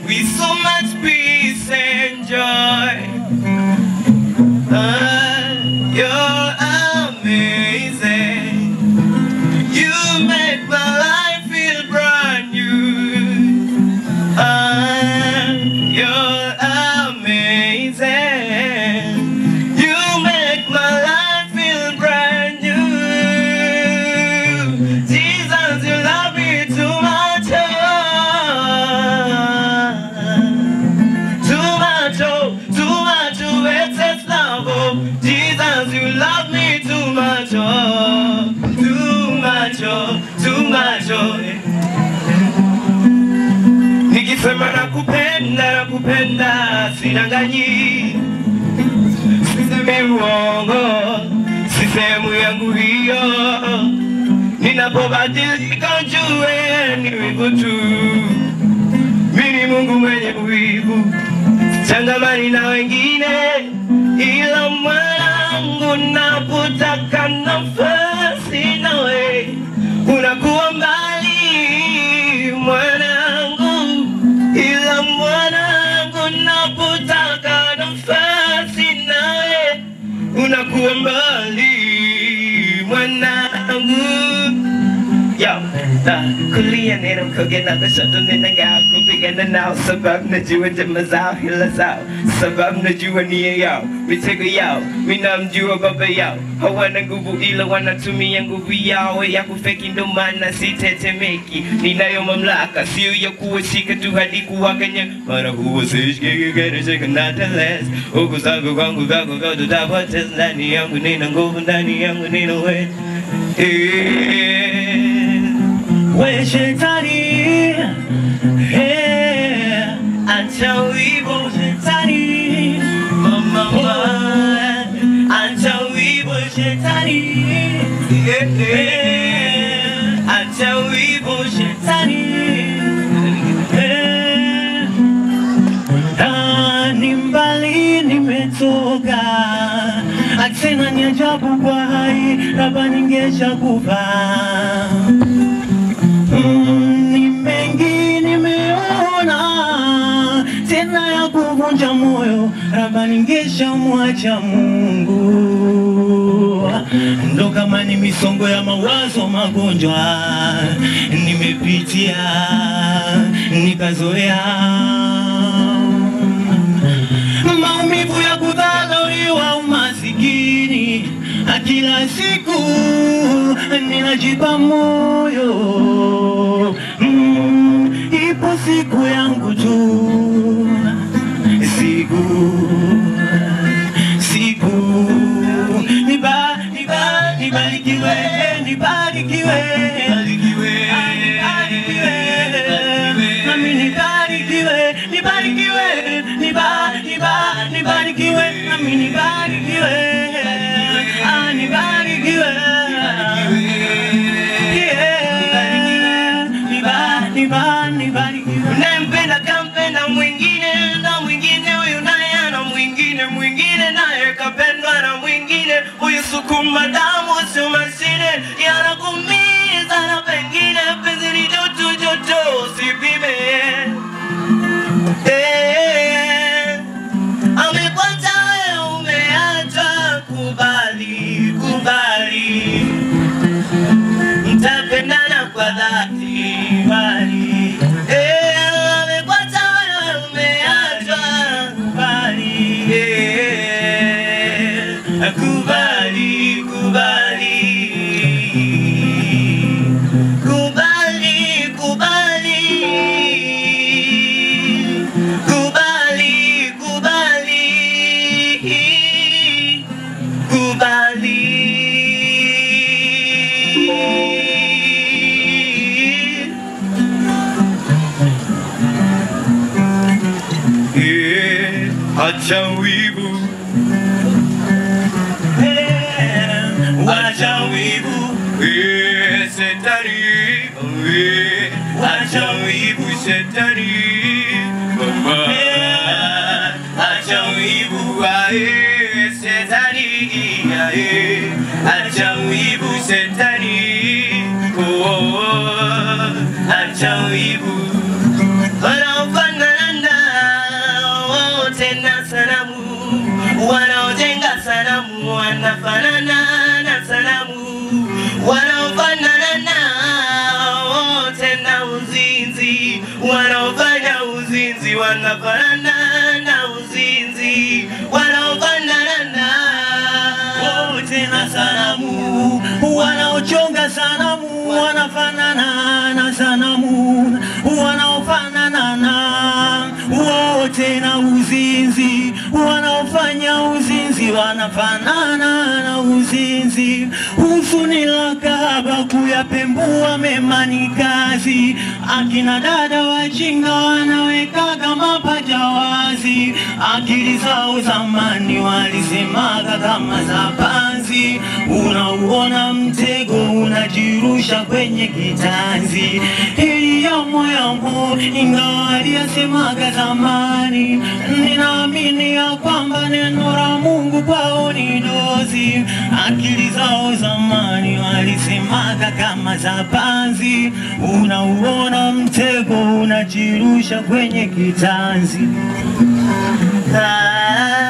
with so much peace and joy. Ah, you're amazing. You make my life feel brand new. Ah, you're amazing. You make my life feel brand new. Jesus, you love me too much. oh. Too much, oh, too much, oh, excess love, oh. Jesus, you love me too much, oh. Too much, oh, too much, oh. Nikisema nakupenda, nakupenda, sinanganyi Sisemi uongo, si sehemu yangu hiyo Ninapobadilika jue ni wivu tu Mimi ni Mungu mwenye wivu Changamani na wengine ila mwanangu napotaka nafasi nawe unakuwa mbali mwanangu ila mwanangu napotaka nafasi nawe unakuwa mbali mwanangu Yo, uh, kulia neno kuge na kushoto nina ngao kupigana nao sababu najua jamaa zao hila zao sababu najua nia yao mitego yao minamjua baba yao hawana nguvu ila wanatumia nguvu yao ya kufeki ndo maana sitetemeki ninayo mamlaka sio ya kuwashika tu hadi kuwakanya mara huwa sishikikekeresheka nateles huku zangu kwangu vyako vyote tapoteza ndani yangu nina nguvu ndani yangu nina we we shetani eh, acha wivu shetani mama acha wivu shetani eh, eh, acha wivu shetani eh, Ah, ni mbali nimetoka, tena ni ajabu kwa hai, labda ningesha kufa. Mm, ni mengi nimeona, tena ya kuvunja moyo, labda ningesha mwacha Mungu. Ndo kama ni misongo ya mawazo, magonjwa nimepitia, nikazoea maumivu ya kudharauliwa, umasikini, kila siku ninajipa moyo mm, ipo siku yangu tu, siku siku niba niba nibarikiwe nibarikiwe nibarikiwe nami nibarikiwe nibarikiwe niba niba nibarikiwe nami nibarikiwe ah nibarikiwe Yeah. niba niba nibarikiwe Unayempenda kampenda mwingine na mwingine huyu naye ana mwingine mwingine naye kapendwa na mwingine huyu sukuma damu sio mashine yanakumiza na pengine penzi ni joto joto usipime Eh, amekwata wewe umeacha kubali kubali mtapendana kwa dhati bali eh, amekwata wewe umeachwa kubali eh, kubali kubali kubali kubali kubali kubali kubali Eh, acha wivu Eh, acha wivu Eh, setari Eh, acha wivu setari mama acha wivu ae setari ae acha wivu setari oh, oh, acha wivu wanaofanana wanafanana na uzinzi wanaofanana wote na sanamu wanaochonga sanamu wanafanana na sanamu wanaofanana na wote na uzinzi wanaofanya uzinzi wanafanana na uzinzi husuni la kahaba kuyapembua mema ni kazi akina dada wajinga wanawekaga mapaja wazi akili zao zamani walisemaga kama za panzi unauona mtego unajirusha kwenye kitanzi hili yamo yamo ingawa aliyasemaga zamani ninaamini ya kwamba neno la Mungu kwao ni dozi akili zao zamani walisemaga kama za panzi unauona mtego unajirusha kwenye kitanzi ah.